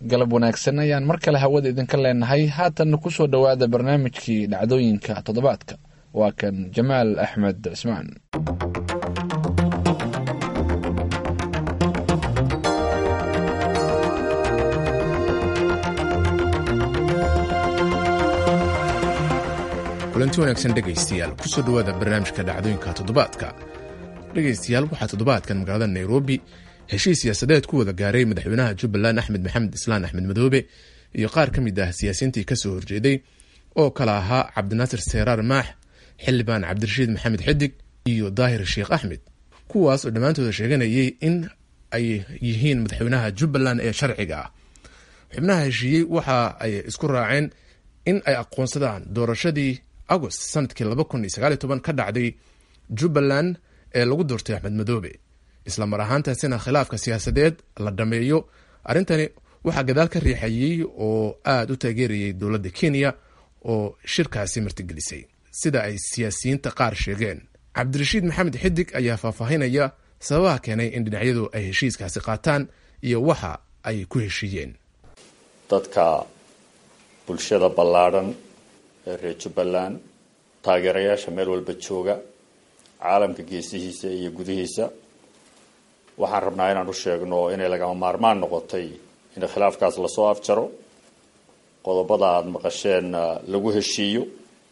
galab wanaagsan ayaan mar kale hawada idinka leenahay haatanna ku soo dhowaada barnaamijkii dhacdooyinka toddobaadka waa kan jamaal axmed cismaan kulanti wanaagsan dhegaystayaal kusoo dhowaada barnaamijka dhacdooyinka toddobaadka dhegaystayaal waxaa toddobaadkan magaalada nairobi heshiis siyaasadeed ku wada gaaray madaxweynaha jubbaland axmed maxamed islaan axmed madoobe iyo qaar ka mid ah siyaasiyiintii kasoo horjeeday oo kala ahaa cabdinaasir seeraar maax xildhibaan cabdirashiid maxamed xidig iyo daahir sheekh axmed kuwaas oo dhammaantooda sheeganayay in ay yihiin madaxweynaha jubbaland ee sharciga ah xubnaha heshiiyey waxa ay isku raaceen in ay aqoonsadaan doorashadii agost sanadkii ka dhacday jubbaland ee lagu doortay axmed madoobe isla mar ahaantaasina khilaafka siyaasadeed la dhameeyo arrintani waxaa gadaal ka riixayey oo aada u taageerayay dowladda kenya oo shirkaasi martigelisay sida ay siyaasiyiinta qaar sheegeen cabdirashiid maxamed xidig ayaa faahfaahinaya sababaha keenay in dhinacyadu ay heshiiskaasi qaataan iyo waxa ay ku heshiiyeen dadka bulshada ballaadhan ee reer jubbaland taageerayaasha meel walba jooga caalamka geesihiisa iyo gudihiisa waxaan rabnaa inaan u sheegno inay lagama maarmaan noqotay in khilaafkaas lasoo afjaro qodobada aada maqasheen lagu heshiiyo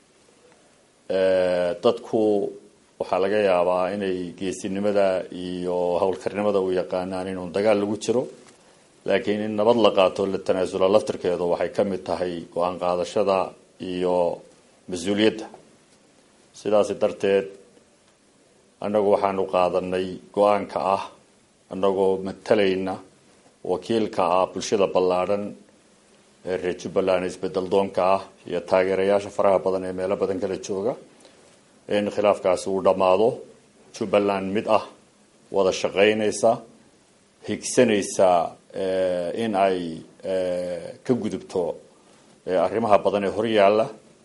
dadku waxaa laga yaabaa inay geesinimada iyo howlkarnimada u yaqaanaan inuun dagaal lagu jiro laakiin in nabad la qaato la tanaasula laftirkeedu waxay ka mid tahay go-aan qaadashada iyo mas-uuliyadda sidaasi darteed annagu waxaanu qaadanay go-aanka ah annagoo matalayna wakiilka ah bulshada ballaadhan ee reer jubbaland isbedel doonka ah iyo taageerayaasha faraha badan ee meelo badan kala jooga in khilaafkaasi uu dhammaado jubbaland mid ah wada shaqaynaysa higsanaysa in ay ka gudubto arrimaha badan ee horyaalla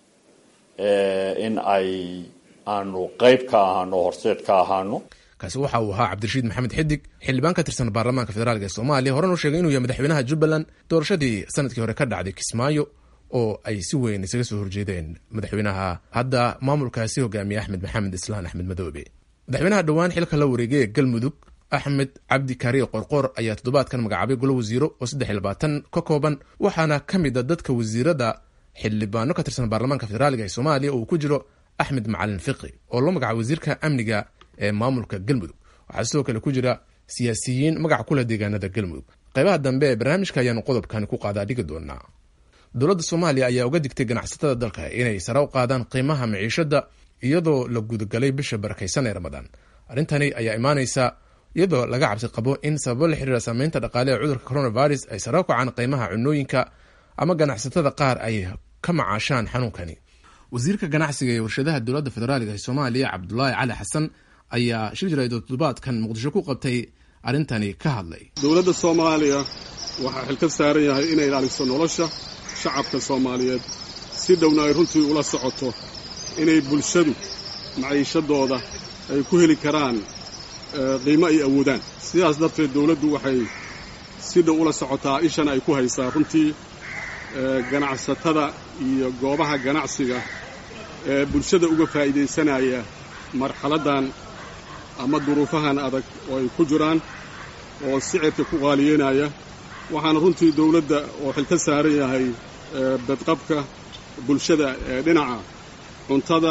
in ay aanu qeyb ka ahaano horseed ka ahaano kaasi waxa uu ahaa cabdirashiid maxamed xidig xildhibaan ka tirsan baarlamaanka federaalk ee soomaaliya horena u sheegay inuu yahay madaxweynaha jubbaland doorashadii sanadkii hore ka dhacday kismaayo oo ay si weyn isaga soo horjeedeen madaxweynaha hadda maamulkaasi hogaamiye axmed maxamed islaan axmed madoobe madaxweynaha dhowaan xilka la wareegay ee galmudug axmed cabdi kaariye qorqoor ayaa toddobaadkan magacaabay golo wasiiro oo saddex iyo labaatan ka kooban waxaana ka mid a dadka wasiirada xildhibaano ka tirsan baarlamaanka federaalk ee soomaaliya oo uu ku jiro axmed macalin fiqi oo loo magacaabay wasiirka amniga ee maamulka galmudug waxaa sidoo kale ku jira siyaasiyiin magaca kula deegaanada galmudug qaybaha dambe ee barnaamijka ayaanu qodobkani ku qaadaa dhigi doonaa dowladda soomaaliya ayaa uga digtay ganacsatada dalka inay sare u qaadaan qiimaha maciishada iyadoo la gudagalay bisha barakaysan ee ramadaan arrintani ayaa imaanaysa iyadoo laga cabsi qabo in sababo la xiriira saameynta dhaqaale ee cudurka coronavirus ay sare u kacaan qiimaha cunooyinka ama ganacsatada qaar ay ka macaashaan xanuunkani wasiirka ganacsiga ee warshadaha dowladda federaalk ee soomaaliya cabdulaahi cali xasan ayaa shir jiraado toddobaadkan muqdisho ku qabtay arrintani ka hadlay dowladda soomaaliya waxaa xil ka saaran yahay inay ilaaliso nolosha shacabka soomaaliyeed si dhowna ay runtii ula socoto inay bulshadu maciishadooda ay ku heli karaan qiimo ay awoodaan sidaas darteed dowladdu waxay si dhow ula socotaa ishana ay ku haysaa runtii ganacsatada iyo goobaha ganacsiga ee bulshada uga faa'iidaysanaya marxaladdan ama duruufahan adag oo ay ku jiraan oo sicirka ku qaaliyeynaya waxaana runtii dawladda oo xil ka saaran yahay badqabka bulshada ee dhinaca cuntada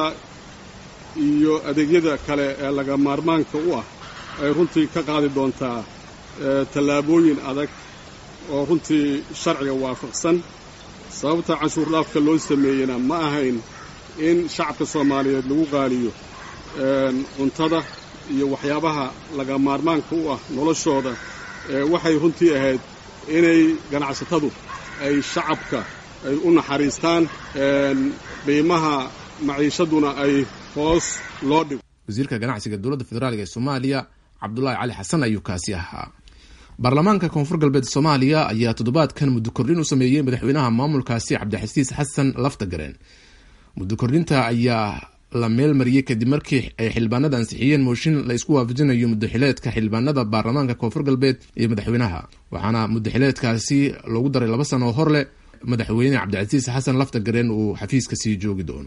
iyo adeegyada kale ee laga maarmaanka u ah ay runtii ka qaadi doontaa tallaabooyin adag oo runtii sharciga waafaqsan sababta canshuur dhaafka loo sameeyena ma ahayn in shacabka soomaaliyeed lagu qaaliyo cuntada iyo waxyaabaha laga maarmaanka u ah noloshooda waxay runtii ahayd inay ganacsatadu ay shacabka ay u naxariistaan qiimaha maciishaduna ay hoos loo dhigo wasiirka ganacsiga dowladda federaalk ee soomaaliya cabdulaahi cali xasan ayuu kaasi ahaa baarlamaanka koonfur galbeed soomaaliya ayaa toddobaadkan muddo kordhin u sameeyey madaxweynaha maamulkaasi cabdixasiis xasan laftagareen muddo kordhinta ayaa la meel mariyey kadib markii ay xildhibaanada ansixiyeen mooshin la isku waafajinayo mudaxileedka xildhibaanada baarlamaanka koonfur galbeed iyo madaxweynaha waxaana mudaxileedkaasi loogu daray laba sano oo hor leh madaxweyne cabdicasiis xasan lafta gareen uu xafiiska sii joogi doono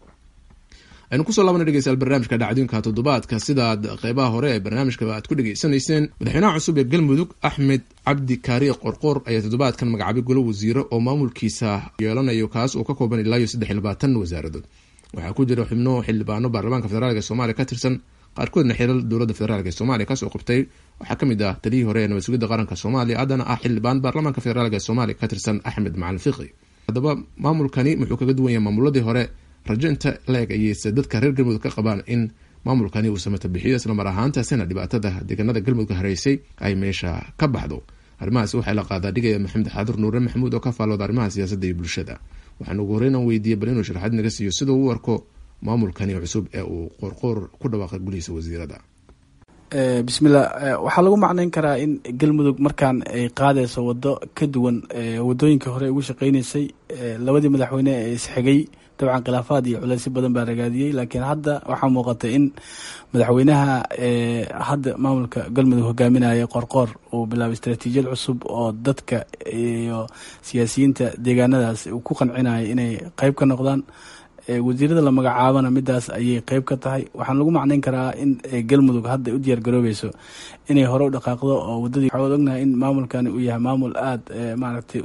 aynu kusoo laabana dhegeystayaal barnaamijka dhacdooyinka toddobaadka sidaad qeybaha hore ee barnaamijka aad ku dhegeysanayseen madaxweynaha cusub ee galmudug axmed cabdi kaariye qorqoor ayaa toddobaadkan magacaabay golo wasiiro oo maamulkiisa yeelanayo kaas oo ka kooban ilaa iyo saddex iyo labaatan wasaaradood waxaa ku jira xubno xildhibaano baarlamaanka federaalk ee soomaaliya ka tirsan qaarkoodna xilal dowladda federaalk ee soomaaliya kasoo qabtay waxaa kamid ah taliyihii hore ee nabad sugidda qaranka soomaaliya haddana ah xildhibaan baarlamaanka federaalk ee soomaaliya ka tirsan axmed macalin fiqi haddaba maamulkani muxuu kaga duwan yahay maamuladii hore rajo inta la-eg ayeyse dadka reer galmudug ka qabaan in maamulkani uu samata bixiyo islamar ahaantaasina dhibaatada deegaanada galmudug hareysay ay meesha ka baxdo arrimahaasi waxaa la qaadaa dhigaya maxamed xaadur nuure maxamuud oo ka faallooda arrimaha siyaasadda iyo bulshada waxaan ugu horreyn aan weydiiyey bal inuu sharaxaad naga siiyo siduu u arko maamulkani cusub ee uu qoorqoor ku dhawaaqay gulihiisa wasiirada bismillah waxaa lagu macnayn karaa in galmudug markaan ay qaadayso wado ka duwan wadooyinkii hore ugu shaqeyneysay labadii madaxweyne ee isxigay dabcan khilaafaad iyo culeysyo badan baa ragaadiyey laakiin hadda waxaa muuqata in madaxweynaha hadda maamulka galmudug hogaaminaya qorqoor uu bilaabay istaraatiijiyad cusub oo dadka iyo siyaasiyiinta deegaanadaas uu ku qancinayo inay qeyb ka noqdaan wasiirada la magacaabana midaas ayay qeyb ka tahay waxaan lagu macnayn karaa in galmudug hadda u diyaar garoobeyso inay hore u dhaqaaqdo oo wadadii waxaad ognahay in maamulkani uu yahay maamul aada maaragtay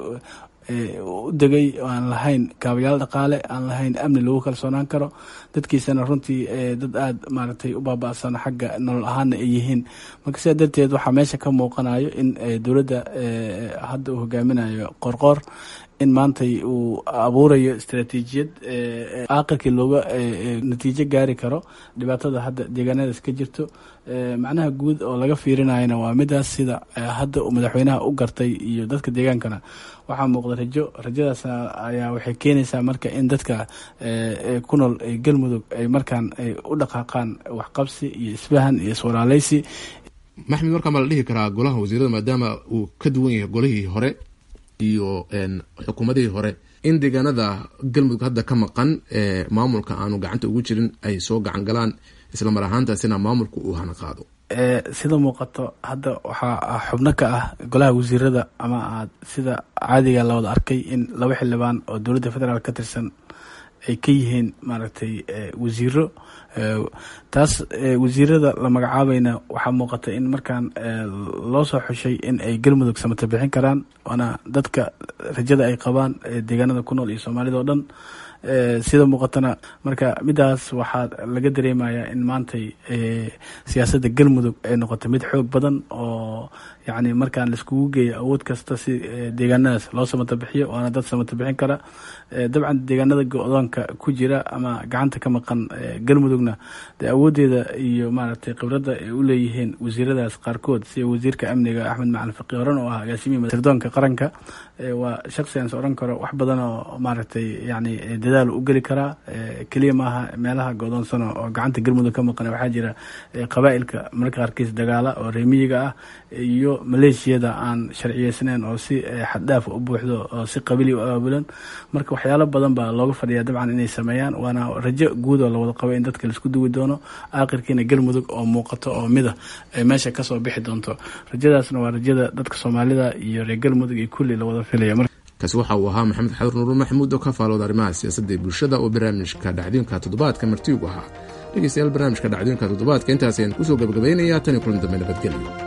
u degay oo aan lahayn kaabayaal dhaqaale aan lahayn amni lagu kalsoonaan karo dadkiisana runtii dad aada maaragtay u baaba-san xagga nolol ahaana ay yihiin marka sidaa darteed waxaa meesha ka muuqanayo in dowladda hadda uu hogaaminayo qorqoor in maantay uu abuurayo istaraatiijiyad aakirkii looga natiijo gaari karo dhibaatada hadda deegaanadaas ka jirto macnaha guud oo laga fiirinayana waa midaas sida hadda uu madaxweynaha u gartay iyo dadka deegaankana waxaa muuqda rajo rajadaas ayaa waxay keenaysaa marka in dadka ku nool galmudug ay markaan ay u dhaqaaqaan waxqabsi iyo isfahan iyo iswaraaleysi maxmed markaa ma la dhihi karaa golaha wasiirada maadaama uu ka duwan yahay golihii hore iyo xukuumadihii hore in deegaanada galmudug hadda ka maqan ee maamulka aanu gacanta ugu jirin ay soo gacan galaan islamar ahaantaasina maamulku uu hana qaado sida muuqato hadda waxaa xubno ka ah golaha wasiirada ama aad sida caadiga la wada arkay in laba xildhibaan oo dowladda federaal ka tirsan ay ka yihiin maaragtay wasiiro taas wasiirada la magacaabayna waxaa muuqata in markaan loo soo xushay in ay galmudug samata bixin karaan waana dadka rajada ay qabaan deegaanada ku nool iyo soomaalida oo dhan sida muuqatana marka midaas waxaa laga dareemayaa in maantay siyaasadda galmudug ay noqotay mid xoog badan oo yacni markaan laiskugu geeyo awood kasta si deegaanadaas loo samata bixiyo waana dad samata bixin kara dabcan deegaanada go-doonka ku jira ama gacanta ka maqan galmudugna dee awooddeeda iyo maaragtay khibradda ay u leeyihiin wasiiradaas qaarkood sida wasiirka amniga axmed macalin faqi horan oo ah agaasimihi sirdoonka qaranka waa shaksi aan is odhan karo wax badan oo maaragtay yacni dadaal u geli karaa keliya maaha meelaha go-doonsano oo gacanta galmudug ka maqan waxaa jira qabaa'ilka marka qaarkiis dagaala oo reemiyiga ah iyo maleeshiyada aan sharciyeysnayn oo si xaddhaaf u buuxdo oo si qabili u abaabulan marka waxyaalo badan baa looga fadhiyaa dabcan inay sameeyaan waana rajo guud oo lawada qabo in dadka laisku duwi doono aakhirkiina galmudug oo muuqato oo mida ay meesha kasoo bixi doonto rajadaasna waa rajada dadka soomaalida iyo reer galmudug iyo kulli lawada filaya kaasi waxa uu ahaa maxamed xadur nuur maxamuud oo ka faalooda arrimaha siyaasadda ee bulshada oo barnaamijka dhacdooyinka toddobaadka martiigu ahaa dhegeystayaal barnaamijka dhacdooyinka toddobaadka intaas ayaan kusoo gabagabaynayaa tan iyo kulan dambe nabadgelyo